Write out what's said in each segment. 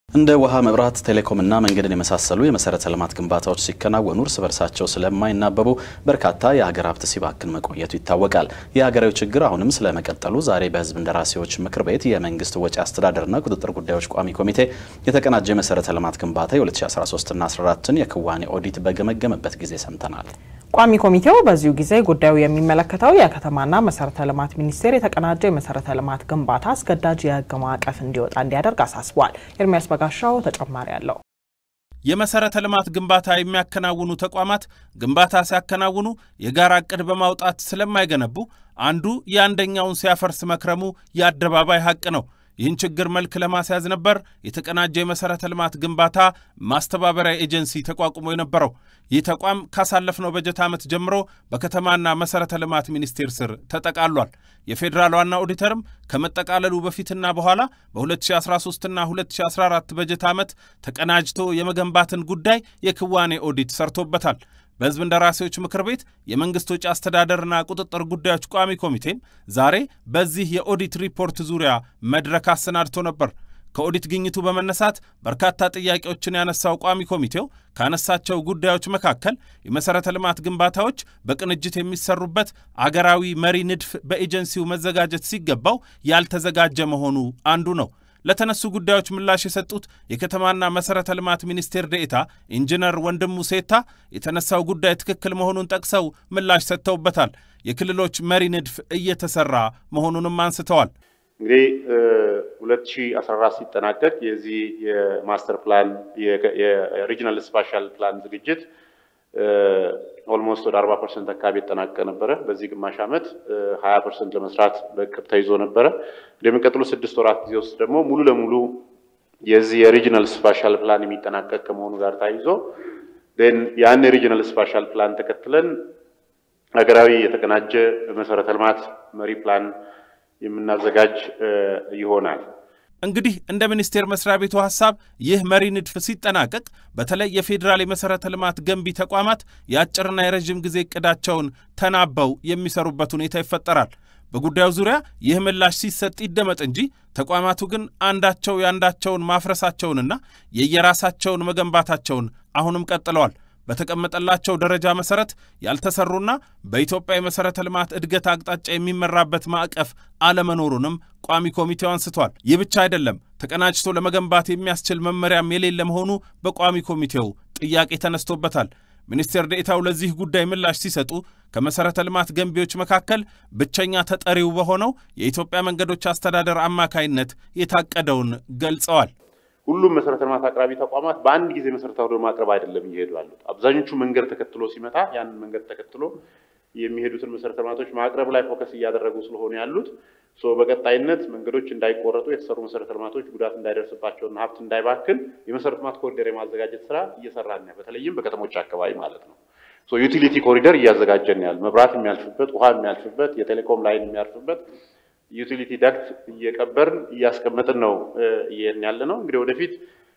እንደ ውሃ፣ መብራት፣ ቴሌኮምና መንገድን የመሳሰሉ የመሰረተ ልማት ግንባታዎች ሲከናወኑ እርስ በርሳቸው ስለማይናበቡ በርካታ የሀገር ሀብት ሲባክን መቆየቱ ይታወቃል። የሀገራዊ ችግር አሁንም ስለመቀጠሉ ዛሬ በሕዝብ እንደራሴዎች ምክር ቤት የመንግስት ወጪ አስተዳደርና ቁጥጥር ጉዳዮች ቋሚ ኮሚቴ የተቀናጀ የመሰረተ ልማት ግንባታ የ2013ና 14ን የክዋኔ ኦዲት በገመገመበት ጊዜ ሰምተናል። ቋሚ ኮሚቴው በዚሁ ጊዜ ጉዳዩ የሚመለከተው የከተማና መሰረተ ልማት ሚኒስቴር የተቀናጀ የመሰረተ ልማት ግንባታ አስገዳጅ የህግ ማዕቀፍ እንዲወጣ እንዲያደርግ አሳስቧል። ኤርሚያስ በጋሻው ተጨማሪ አለው። የመሰረተ ልማት ግንባታ የሚያከናውኑ ተቋማት ግንባታ ሲያከናውኑ የጋራ እቅድ በማውጣት ስለማይገነቡ አንዱ የአንደኛውን ሲያፈርስ መክረሙ የአደባባይ ሀቅ ነው። ይህን ችግር መልክ ለማስያዝ ነበር የተቀናጀ የመሰረተ ልማት ግንባታ ማስተባበሪያ ኤጀንሲ ተቋቁሞ የነበረው። ይህ ተቋም ካሳለፍነው በጀት ዓመት ጀምሮ በከተማና መሰረተ ልማት ሚኒስቴር ስር ተጠቃሏል። የፌዴራል ዋና ኦዲተርም ከመጠቃለሉ በፊትና በኋላ በ2013ና 2014 በጀት ዓመት ተቀናጅቶ የመገንባትን ጉዳይ የክዋኔ ኦዲት ሰርቶበታል። በሕዝብ እንደራሴዎች ምክር ቤት የመንግስት ወጪ አስተዳደርና ቁጥጥር ጉዳዮች ቋሚ ኮሚቴም ዛሬ በዚህ የኦዲት ሪፖርት ዙሪያ መድረክ አሰናድቶ ነበር። ከኦዲት ግኝቱ በመነሳት በርካታ ጥያቄዎችን ያነሳው ቋሚ ኮሚቴው ካነሳቸው ጉዳዮች መካከል የመሠረተ ልማት ግንባታዎች በቅንጅት የሚሰሩበት አገራዊ መሪ ንድፍ በኤጀንሲው መዘጋጀት ሲገባው ያልተዘጋጀ መሆኑ አንዱ ነው። ለተነሱ ጉዳዮች ምላሽ የሰጡት የከተማና መሰረተ ልማት ሚኒስቴር ዴኤታ ኢንጂነር ወንድሙ ሴታ የተነሳው ጉዳይ ትክክል መሆኑን ጠቅሰው ምላሽ ሰጥተውበታል። የክልሎች መሪ ንድፍ እየተሰራ መሆኑንም አንስተዋል። እንግዲህ 2014 ሲጠናቀቅ የዚህ የማስተር ፕላን የሪጅናል ስፓሻል ፕላን ዝግጅት ኦልሞስት ወደ 40 ፐርሰንት አካባቢ የተጠናቀቀ ነበረ። በዚህ ግማሽ ዓመት 20 ፐርሰንት ለመስራት በእቅድ ተይዞ ነበረ። እንደሚቀጥሉ ስድስት ወራት ጊዜ ውስጥ ደግሞ ሙሉ ለሙሉ የዚህ የሪጅናል ስፓሻል ፕላን የሚጠናቀቅ ከመሆኑ ጋር ተያይዞ ያን የሪጅናል ስፓሻል ፕላን ተከትለን ሀገራዊ የተቀናጀ መሰረተ ልማት መሪ ፕላን የምናዘጋጅ ይሆናል። እንግዲህ እንደ ሚኒስቴር መስሪያ ቤቱ ሀሳብ ይህ መሪ ንድፍ ሲጠናቀቅ በተለይ የፌዴራል የመሰረተ ልማት ገንቢ ተቋማት የአጭርና የረዥም ጊዜ እቅዳቸውን ተናበው የሚሰሩበት ሁኔታ ይፈጠራል። በጉዳዩ ዙሪያ ይህ ምላሽ ሲሰጥ ይደመጥ እንጂ ተቋማቱ ግን አንዳቸው የአንዳቸውን ማፍረሳቸውንና የየራሳቸውን መገንባታቸውን አሁንም ቀጥለዋል። በተቀመጠላቸው ደረጃ መሰረት ያልተሰሩና በኢትዮጵያ የመሰረተ ልማት እድገት አቅጣጫ የሚመራበት ማዕቀፍ አለመኖሩንም ቋሚ ኮሚቴው አንስቷል። ይህ ብቻ አይደለም፣ ተቀናጅቶ ለመገንባት የሚያስችል መመሪያም የሌለ መሆኑ በቋሚ ኮሚቴው ጥያቄ ተነስቶበታል። ሚኒስቴር ዴኤታው ለዚህ ጉዳይ ምላሽ ሲሰጡ ከመሰረተ ልማት ገንቢዎች መካከል ብቸኛ ተጠሪው በሆነው የኢትዮጵያ መንገዶች አስተዳደር አማካይነት የታቀደውን ገልጸዋል። ሁሉም መሰረተ ልማት አቅራቢ ተቋማት በአንድ ጊዜ መሰረታዊ ወደ ማቅረብ አይደለም እየሄዱ ያሉት። አብዛኞቹ መንገድ ተከትሎ ሲመጣ ያንን መንገድ ተከትሎ የሚሄዱትን መሰረተ ልማቶች ማቅረብ ላይ ፎከስ እያደረጉ ስለሆነ ያሉት በቀጣይነት መንገዶች እንዳይቆረጡ የተሰሩ መሰረተ ልማቶች ጉዳት እንዳይደርስባቸውና ሀብት እንዳይባክን የመሰረተ ልማት ኮሪደር የማዘጋጀት ስራ እየሰራን ነው። በተለይም በከተሞች አካባቢ ማለት ነው። ዩቲሊቲ ኮሪደር እያዘጋጀን ያለ መብራት የሚያልፍበት፣ ውሃ የሚያልፍበት፣ የቴሌኮም ላይን የሚያልፍበት ዩቲሊቲ ዳክት እየቀበርን እያስቀመጥን ነው እየሄድን ያለ ነው። እንግዲህ ወደፊት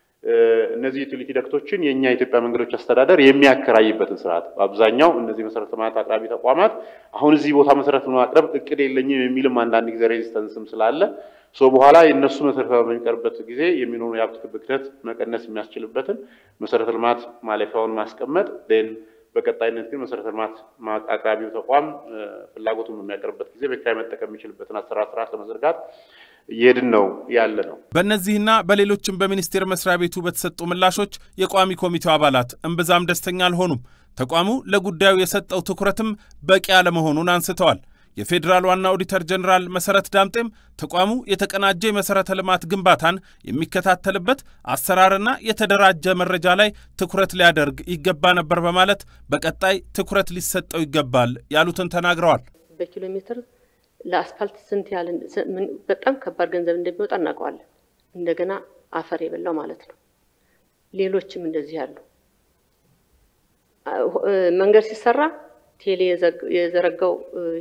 እነዚህ ዩቲሊቲ ዳክቶችን የእኛ የኢትዮጵያ መንገዶች አስተዳደር የሚያከራይበትን ስርዓት በአብዛኛው እነዚህ መሰረተ ልማት አቅራቢ ተቋማት አሁን እዚህ ቦታ መሰረት ለማቅረብ እቅድ የለኝም የሚልም አንዳንድ ጊዜ ሬዚስተንስም ስላለ ሶ በኋላ የእነሱ መሰረተ ልማት በሚቀርብበት ጊዜ የሚኖሩ የሀብት ብክነት መቀነስ የሚያስችልበትን መሰረተ ልማት ማለፊያውን ማስቀመጥ ን በቀጣይነት ግን መሰረተ ልማት አቅራቢው ተቋም ፍላጎቱን በሚያቀርብበት ጊዜ በኪራይ መጠቀም የሚችልበትን አሰራር ስርዓት ለመዘርጋት እየሄድን ነው ያለ ነው። በእነዚህና በሌሎችም በሚኒስቴር መስሪያ ቤቱ በተሰጡ ምላሾች የቋሚ ኮሚቴው አባላት እምብዛም ደስተኛ አልሆኑም። ተቋሙ ለጉዳዩ የሰጠው ትኩረትም በቂ አለመሆኑን አንስተዋል። የፌዴራል ዋና ኦዲተር ጀኔራል መሰረት ዳምጤም ተቋሙ የተቀናጀ የመሰረተ ልማት ግንባታን የሚከታተልበት አሰራርና የተደራጀ መረጃ ላይ ትኩረት ሊያደርግ ይገባ ነበር በማለት በቀጣይ ትኩረት ሊሰጠው ይገባል ያሉትን ተናግረዋል። በኪሎ ሜትር ለአስፋልት ስንት ያህል በጣም ከባድ ገንዘብ እንደሚወጣ እናውቀዋለን። እንደገና አፈር የበላው ማለት ነው። ሌሎችም እንደዚህ ያሉ መንገድ ሲሰራ ቴሌ የዘረጋው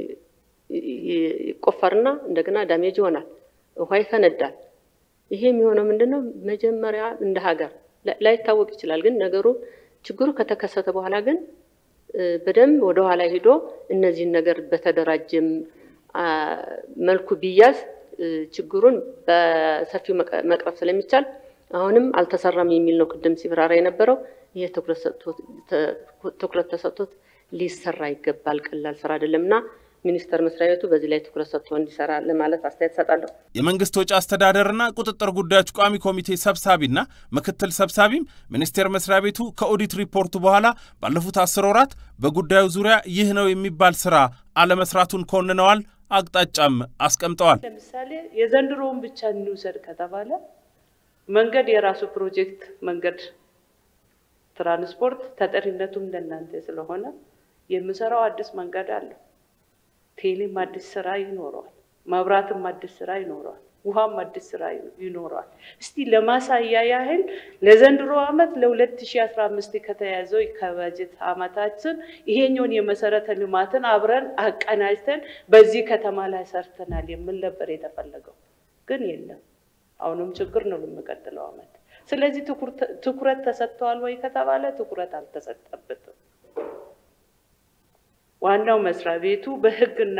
ይቆፈርና እንደገና ዳሜጅ ይሆናል፣ ውሃ ይፈነዳል። ይሄ የሚሆነው ምንድን ነው? መጀመሪያ እንደ ሀገር ላይታወቅ ይችላል፣ ግን ነገሩ ችግሩ ከተከሰተ በኋላ ግን በደንብ ወደ ኋላ ሂዶ እነዚህን ነገር በተደራጀም መልኩ ቢያዝ ችግሩን በሰፊው መቅረፍ ስለሚቻል አሁንም አልተሰራም የሚል ነው ቅድም ሲብራራ የነበረው። ይሄ ትኩረት ተሰጥቶት ሊሰራ ይገባል። ቀላል ስራ አይደለም እና ሚኒስቴር መስሪያ ቤቱ በዚህ ላይ ትኩረት ሰጥቶ እንዲሰራ ለማለት አስተያየት እሰጣለሁ። የመንግስት ወጪ አስተዳደርና ቁጥጥር ጉዳዮች ቋሚ ኮሚቴ ሰብሳቢና ምክትል ሰብሳቢም ሚኒስቴር መስሪያ ቤቱ ከኦዲት ሪፖርቱ በኋላ ባለፉት አስር ወራት በጉዳዩ ዙሪያ ይህ ነው የሚባል ስራ አለመስራቱን ኮንነዋል። አቅጣጫም አስቀምጠዋል። ለምሳሌ የዘንድሮውን ብቻ እንውሰድ ከተባለ መንገድ የራሱ ፕሮጀክት መንገድ ትራንስፖርት ተጠሪነቱም ለእናንተ ስለሆነ የምሰራው አዲስ መንገድ አለው። ቴሌም አዲስ ስራ ይኖረዋል። መብራትም አዲስ ስራ ይኖረዋል። ውሃም አዲስ ስራ ይኖረዋል። እስቲ ለማሳያ ያህል ለዘንድሮ ዓመት ለ2015 ከተያዘው ከበጀት ዓመታችን ይሄኛውን የመሰረተ ልማትን አብረን አቀናጅተን በዚህ ከተማ ላይ ሰርተናል የሚል ነበር የተፈለገው፣ ግን የለም። አሁንም ችግር ነው ለሚቀጥለው ዓመት። ስለዚህ ትኩረት ተሰጥተዋል ወይ ከተባለ ትኩረት አልተሰጠበትም። ዋናው መስሪያ ቤቱ በሕግና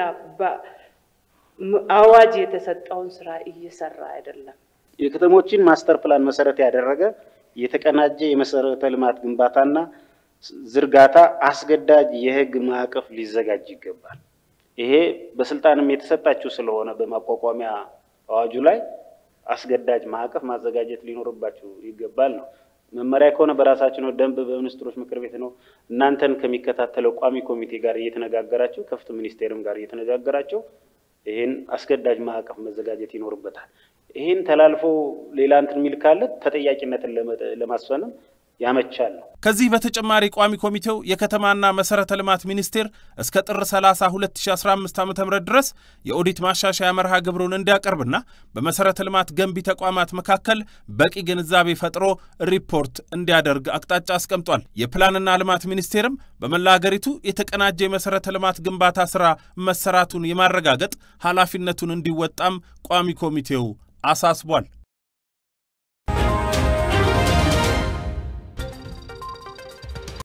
በአዋጅ የተሰጠውን ስራ እየሰራ አይደለም። የከተሞችን ማስተር ፕላን መሰረት ያደረገ የተቀናጀ የመሰረተ ልማት ግንባታና ዝርጋታ አስገዳጅ የህግ ማዕቀፍ ሊዘጋጅ ይገባል። ይሄ በስልጣንም የተሰጣችሁ ስለሆነ በማቋቋሚያ አዋጁ ላይ አስገዳጅ ማዕቀፍ ማዘጋጀት ሊኖርባችሁ ይገባል ነው። መመሪያ ከሆነ በራሳችሁ ነው። ደንብ በሚኒስትሮች ምክር ቤት ነው። እናንተን ከሚከታተለው ቋሚ ኮሚቴ ጋር እየተነጋገራችሁ ከፍትህ ሚኒስቴርም ጋር እየተነጋገራችሁ ይህን አስገዳጅ ማዕቀፍ መዘጋጀት ይኖርበታል። ይህን ተላልፎ ሌላ እንትን የሚል ካለ ተጠያቂነትን ለማስፈንም ያመቻል ነው። ከዚህ በተጨማሪ ቋሚ ኮሚቴው የከተማና መሰረተ ልማት ሚኒስቴር እስከ ጥር 30 2015 ዓ ም ድረስ የኦዲት ማሻሻያ መርሃ ግብሩን እንዲያቀርብና በመሰረተ ልማት ገንቢ ተቋማት መካከል በቂ ግንዛቤ ፈጥሮ ሪፖርት እንዲያደርግ አቅጣጫ አስቀምጧል። የፕላንና ልማት ሚኒስቴርም በመላ ሀገሪቱ የተቀናጀ የመሰረተ ልማት ግንባታ ስራ መሰራቱን የማረጋገጥ ኃላፊነቱን እንዲወጣም ቋሚ ኮሚቴው አሳስቧል።